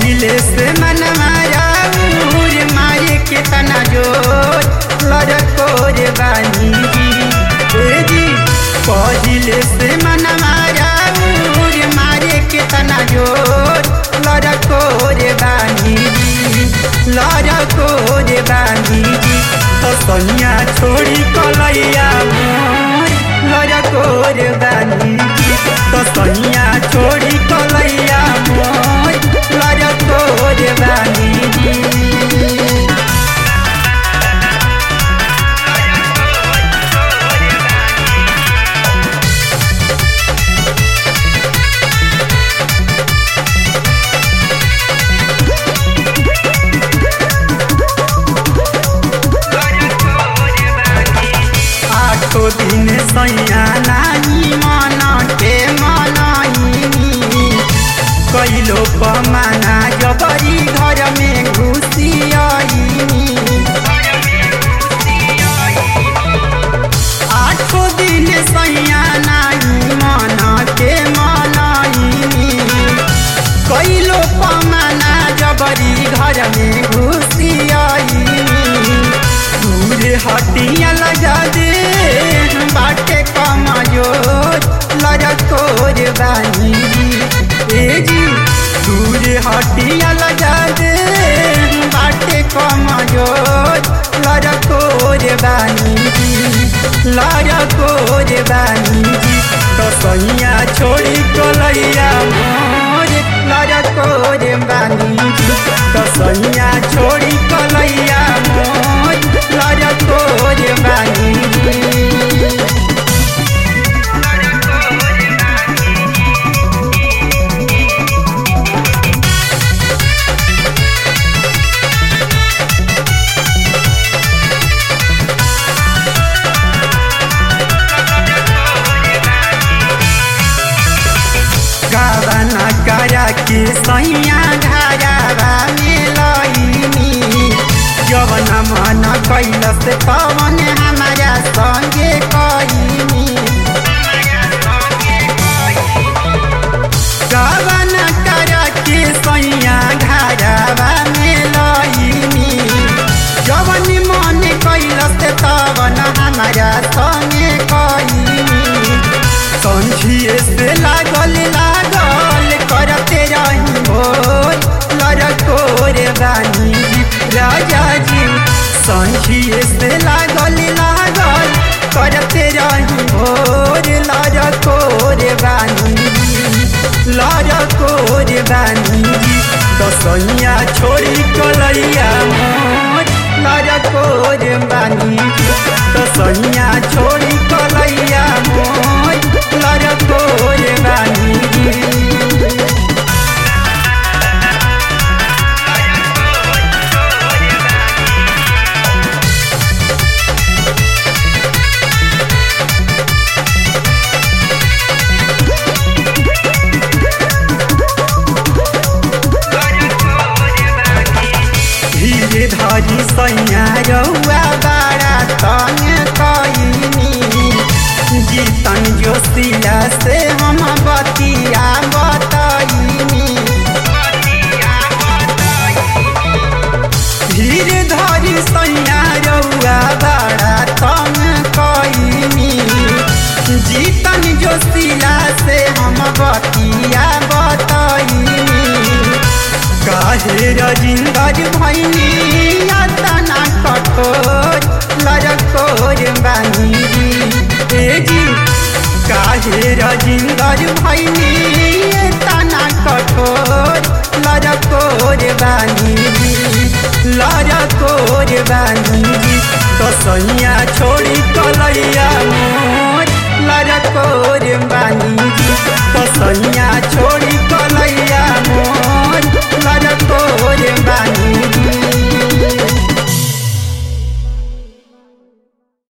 पहिले से मन माया उर माये के तना जोर लड़कोर बानी जी ए जी पहिले से मन माया उर माये के तना जोर लड़कोर बानी जी लड़कोर बानी जी तो सैया छोड़ी कलैया मोर लड़कोर बानी जी तो सैया छोड़ी कलैया मोर लड़कोर बानी जी आठो दिन सैया नानी मन के मनाइनी कैलो पमाना जबरी घर में घुसी आइनी आठो दिन सैया नानी मन के मनाइनी कैलो पमाना जबरी घर में घुसी आइनी दूर हटिया लगा दे बाटे कमजोर लड़कोर बानी ए जी दूर हटिया लगा दे बाटे कमजोर लड़कोर बानी लड़कोर बानी जी तो सैया छोड़ी कलैया मोर लड़कोर बानी जी तो सैया छोड़ी कलैया मोर लड़कोर बानी जी गावना करा के सैया घरावा में लईनी जवन मन कैलस पवन हमारा संगे कईनी गावन करा के सैया घरावा में लईनी जवन मन कैलस तवन हमारा संगे कईनी संझिए से लागल लागल करते रही भोर लड़कोर बानी जी राजा जी संझिए से लागल लागल करते रही भोर लड़कोर बानी जी लड़कोर बानी जी तो सैया छोड़ी कलैया मोर लड़कोर बानी जी तो सैया छोड़ी कलैया मोर लड़कोर बानी जी धीरे धरी सैया रौआ बाड़ा तंग कईनी जीतन जोशिला से हम बतिया बतईनी धीरे धरी सैया रौआ बाड़ा तंग कईनी जीतन जोशिला से हम बतिया बतईनी काहे रजिंदर भैनी यातना कठोर लड़कोर बानी जी ए जी काहे रजिंदर भैनी यातना कठोर लड़कोर बानी जी लड़कोर बानी जी तो सैया छोड़ी